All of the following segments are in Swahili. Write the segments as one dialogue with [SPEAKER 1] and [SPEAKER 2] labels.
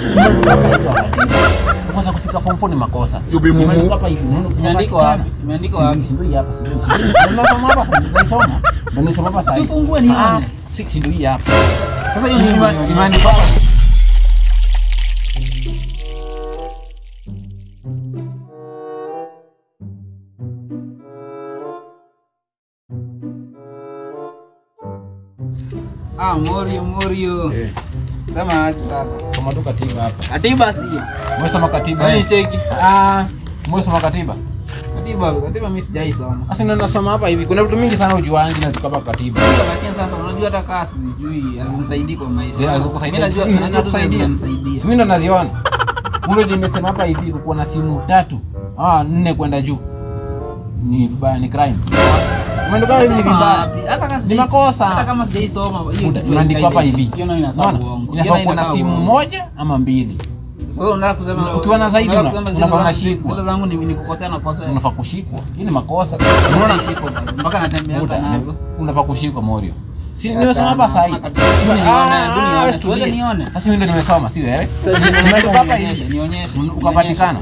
[SPEAKER 1] Kwanza kufika form 4 ni makosa.
[SPEAKER 2] You be mumu.
[SPEAKER 1] Imeandikwa hapa hivi, unaona-
[SPEAKER 3] Imeandikwa wapi? Imeandikwa wapi?
[SPEAKER 1] Si ndio hii hapa, si ndio? Si ndio? Unasoma hapa, unaisoma. Ndio nisoma hapa sasa.
[SPEAKER 3] Si ufungue nione.
[SPEAKER 1] Ah, si si ndio hii hapa.
[SPEAKER 3] Sasa hiyo ni
[SPEAKER 1] Ime- Imeandikwa hapa.
[SPEAKER 3] Ah, Morio Morio.
[SPEAKER 1] Eh,
[SPEAKER 3] Sema aje sasa.
[SPEAKER 1] soma tu katiba hapa.
[SPEAKER 3] Katiba sio.
[SPEAKER 1] Umesoma katiba?
[SPEAKER 3] Yaani
[SPEAKER 1] eh?
[SPEAKER 3] cheki.
[SPEAKER 1] Ah, umesoma katiba?
[SPEAKER 3] Katiba, katiba mimi sijaisoma.
[SPEAKER 1] Sasa ndio nasoma hapa hivi. Kuna vitu mingi sana ujuangi na ziko hapa katiba.
[SPEAKER 3] Lakini sasa unajua hata kaa sijui hazinisaidii kwa maisha.
[SPEAKER 1] Yeah, hazikusaidia.
[SPEAKER 3] Mimi najua
[SPEAKER 1] Mimi
[SPEAKER 3] najua tu
[SPEAKER 1] nakusaidia.
[SPEAKER 3] zinanisaidia.
[SPEAKER 1] Mimi ndo naziona. Ule nimesema hapa hivi kukuwa na simu tatu. Ah, nne kwenda juu. Ni vibaya, ni crime. Umeandika hivi ni
[SPEAKER 3] Sema
[SPEAKER 1] vibaya.
[SPEAKER 3] wapi? Hata kama
[SPEAKER 1] Ni
[SPEAKER 3] sijai-
[SPEAKER 1] makosa.
[SPEAKER 3] Hata kama sijaisoma hiyo
[SPEAKER 1] Muda-
[SPEAKER 3] kitu
[SPEAKER 1] Imeandikwa hapa
[SPEAKER 3] haitaji.
[SPEAKER 1] hivi.
[SPEAKER 3] Hiyo nayo inakaa
[SPEAKER 1] Unaona?
[SPEAKER 3] uongo.
[SPEAKER 1] Inafaa
[SPEAKER 3] Hiyo
[SPEAKER 1] kuwa na
[SPEAKER 3] inakaa
[SPEAKER 1] simu
[SPEAKER 3] uongo.
[SPEAKER 1] moja ama mbili.
[SPEAKER 3] Sasa unataka kusema
[SPEAKER 1] Ukiwa na zaidi
[SPEAKER 3] unataka
[SPEAKER 1] una-
[SPEAKER 3] kusema zile
[SPEAKER 1] unafaa
[SPEAKER 3] zangu-
[SPEAKER 1] unashikwa.
[SPEAKER 3] Zile zangu ni ni kukosea na kosa.
[SPEAKER 1] Unafaa kushikwa. Hii ni makosa.
[SPEAKER 3] Unaona shiko mpaka natembea
[SPEAKER 1] Muda,
[SPEAKER 3] hapa nazo.
[SPEAKER 1] Unafaa kushikwa Morio. Si
[SPEAKER 3] Achana,
[SPEAKER 1] nimesoma hapa sasa hivi.
[SPEAKER 3] hapa katiba. Hebu nione, hebu nione.
[SPEAKER 1] wewe
[SPEAKER 3] Siwezi
[SPEAKER 1] tulia.
[SPEAKER 3] nione.
[SPEAKER 1] Sasa mimi ndo nimesoma, si wewe?
[SPEAKER 3] Sasa
[SPEAKER 1] Imeandikwa hapa
[SPEAKER 3] nionyeshe,
[SPEAKER 1] hivi.
[SPEAKER 3] nionyeshe.
[SPEAKER 1] Ukapatikana.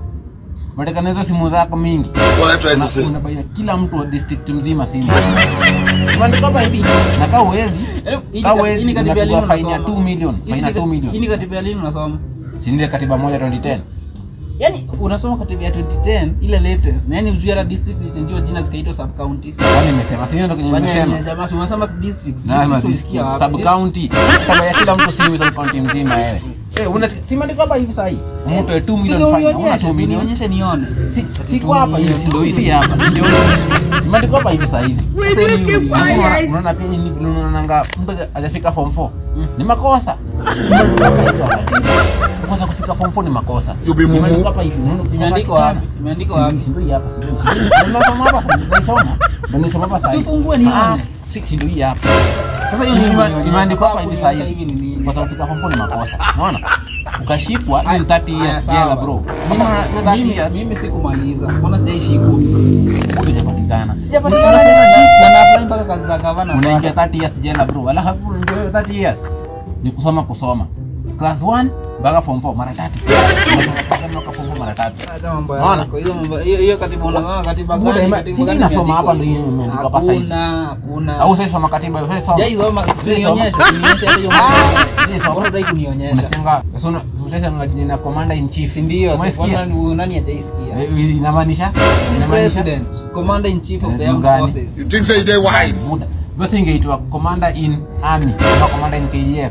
[SPEAKER 1] Patikana hizo simu zako mingi.
[SPEAKER 2] What I trying to say?
[SPEAKER 1] Una- unabaia kila mtu wa district mzima simu. Imeandikwa hapa hivi. Na kama uwezi,
[SPEAKER 3] Eh, hii ni
[SPEAKER 1] kama
[SPEAKER 3] kat-
[SPEAKER 1] uwezi
[SPEAKER 3] hii ni katiba ya lini
[SPEAKER 1] unapigwa fine ya
[SPEAKER 3] unasoma?
[SPEAKER 1] 2 million,
[SPEAKER 3] Hii
[SPEAKER 1] fine
[SPEAKER 3] ni
[SPEAKER 1] ya 2
[SPEAKER 3] kat-
[SPEAKER 1] million.
[SPEAKER 3] Hii ni katiba ya lini unasoma?
[SPEAKER 1] Si ndio katiba moja 2010.
[SPEAKER 3] Yaani unasoma katiba ya 2010 ile latest. Na yaani ujue hata district ilichangiwa jina zikaitwa sub counties.
[SPEAKER 1] Kwani nimesema si ndio kenye
[SPEAKER 3] Kwani
[SPEAKER 1] nimesema.
[SPEAKER 3] ya jamaa si unasema districts.
[SPEAKER 1] Na ama
[SPEAKER 3] Districts ulisikia wapi?
[SPEAKER 1] sub county. Kama ya kila mtu simu sub county mzima wewe. Eh, una si imeandikwa hapa hivi sasa hii. Mtu ya 2
[SPEAKER 3] Si
[SPEAKER 1] million
[SPEAKER 3] ndio
[SPEAKER 1] fine. Una
[SPEAKER 3] unionyeshe,
[SPEAKER 1] 2
[SPEAKER 3] si
[SPEAKER 1] million.
[SPEAKER 3] unionyeshe nione.
[SPEAKER 1] Si siko hapa hivi, si ndio hivi hapa, si ndio? Imeandikwa hapa hivi saa hizi.
[SPEAKER 3] Sasa hivi unionyeshe.
[SPEAKER 1] Alafu unaona- unaona pia nyinyi vile unaonanga mtu hajafika form 4 ni makosa. Imeandikwa hapa hivi wakati. Kwanza kufika form 4 ni makosa.
[SPEAKER 2] You be mumu.
[SPEAKER 1] Imeandikwa hapa hivi. unaona-
[SPEAKER 3] Imeandikwa wapi? Imeandikwa wapi?
[SPEAKER 1] Si ndio hii hapa, si ndio? Si ndio? Unasoma hapa, unaisoma. Ndio nisoma hapa sasa.
[SPEAKER 3] Si
[SPEAKER 1] hivi.
[SPEAKER 3] ufungue nione.
[SPEAKER 1] Ah, Si si ndio hii hapa.
[SPEAKER 3] Sasa hiyo
[SPEAKER 1] Ime-
[SPEAKER 3] ni
[SPEAKER 1] ime- Imeandikwa hapa hivi saa
[SPEAKER 3] Hivi ni
[SPEAKER 1] hizi.
[SPEAKER 3] nini?
[SPEAKER 1] Kwa sababu kufika form 4 ni makosa. Unaona? Ukashikwa
[SPEAKER 3] Aya,
[SPEAKER 1] ni 30
[SPEAKER 3] aya,
[SPEAKER 1] years
[SPEAKER 3] sawa
[SPEAKER 1] jela
[SPEAKER 3] basi.
[SPEAKER 1] bro.
[SPEAKER 3] Mimi-
[SPEAKER 1] Kama una- 30
[SPEAKER 3] mimi-
[SPEAKER 1] years
[SPEAKER 3] Mimi sikumaliza. Mbona sijaishikwa?
[SPEAKER 1] hujapatikana.
[SPEAKER 3] Sijapatikana
[SPEAKER 1] Unasema
[SPEAKER 3] tena
[SPEAKER 1] shikwa.
[SPEAKER 3] na na apply mpaka kazi za gavana.
[SPEAKER 1] unaingia 30 years jela bro alafu ndio 30 years ni kusoma kusoma class 1 mpaka form 4 mara tatu Unasoma mpaka form 4 mara tatu
[SPEAKER 3] Acha mambo
[SPEAKER 1] Unaona?
[SPEAKER 3] yako. Hiyo mambo hiyo hiyo katiba unasoma katiba
[SPEAKER 1] Buda,
[SPEAKER 3] gani?
[SPEAKER 1] ime-
[SPEAKER 3] Katiba
[SPEAKER 1] si
[SPEAKER 3] gani
[SPEAKER 1] nasoma hapa
[SPEAKER 3] imeandikwa?
[SPEAKER 1] ndio imeandikwa hapa saizi.
[SPEAKER 3] Hakuna, hakuna.
[SPEAKER 1] au sasa soma katiba sasa soma
[SPEAKER 3] Sijaisoma,
[SPEAKER 1] Sasa
[SPEAKER 3] nionyeshe,
[SPEAKER 1] soma.
[SPEAKER 3] nionyeshe hata hiyo
[SPEAKER 1] Ah,
[SPEAKER 3] mambo.
[SPEAKER 1] sijai soma.
[SPEAKER 3] Mbona hutaki kunionyesha?
[SPEAKER 1] unasikianga sasa una- sasa una jina commander in chief
[SPEAKER 3] Si ndio?
[SPEAKER 1] Umesikia?
[SPEAKER 3] Sasa nani nani hajaisikia?
[SPEAKER 1] Eh, inamaanisha inamaanisha
[SPEAKER 3] President, Commander in Chief of the
[SPEAKER 1] Eh,
[SPEAKER 3] Armed
[SPEAKER 1] gani?
[SPEAKER 3] Forces.
[SPEAKER 2] You think say they wise?
[SPEAKER 1] Buda. basi ingeitwa commander in army ama commander in KDF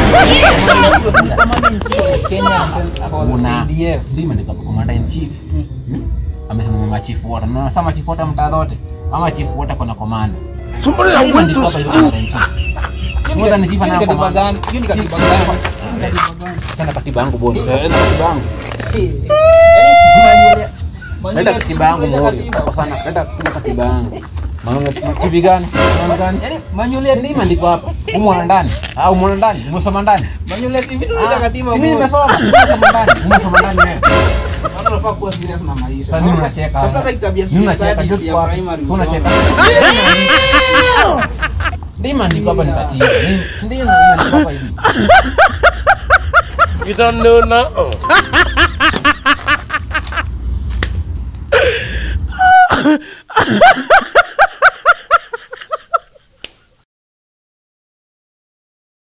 [SPEAKER 3] Commander in Chief of the Kenya Defence Forces,
[SPEAKER 1] una
[SPEAKER 3] KDF.
[SPEAKER 1] ndio imeandikwa commander in chief Hmm? amesema machifu wote na sasa machifu wote mtaa zote ama chifu wote kuna komanda
[SPEAKER 2] Somebody that went
[SPEAKER 1] imeandikwa
[SPEAKER 2] to
[SPEAKER 1] hapa hivi
[SPEAKER 2] school.
[SPEAKER 1] commander in chief
[SPEAKER 3] Hiyo ni
[SPEAKER 1] More than
[SPEAKER 3] katiba-
[SPEAKER 1] chief
[SPEAKER 3] hiyo ni
[SPEAKER 1] anayo
[SPEAKER 3] katiba
[SPEAKER 1] komanda.
[SPEAKER 3] gani? Hiyo ni katiba gani? Hiyo ni katiba gani?
[SPEAKER 1] Tena katiba yangu bodi sasa enda katiba yangu
[SPEAKER 3] Yaani, manual-
[SPEAKER 1] enda
[SPEAKER 3] manual-
[SPEAKER 1] katiba yangu
[SPEAKER 3] manual ya
[SPEAKER 1] mori
[SPEAKER 3] katiba.
[SPEAKER 1] kwa sana enda kuna katiba yangu maana TV gani maana gani
[SPEAKER 3] Yaani, manual ya
[SPEAKER 1] ndio imeandikwa hapa umo ndani au umo ndani umesoma ndani
[SPEAKER 3] manual ya TV ndio inaitwa katiba
[SPEAKER 1] mimi
[SPEAKER 3] bora.
[SPEAKER 1] nimesoma umesoma ndani umesoma ndani wewe
[SPEAKER 3] Watu wanafaa kuwa serious na maisha.
[SPEAKER 1] Sasa nini unacheka?
[SPEAKER 3] Tafuta hata kitabu ya
[SPEAKER 1] Nini unacheka?
[SPEAKER 3] studies
[SPEAKER 1] Joke
[SPEAKER 3] ya
[SPEAKER 1] kwa-
[SPEAKER 3] primary
[SPEAKER 1] unacheka.
[SPEAKER 3] usome.
[SPEAKER 1] Ndio imeandikwa hapa ni katiba. Ndio imeandikwa hapa hivi.
[SPEAKER 4] You don't know now.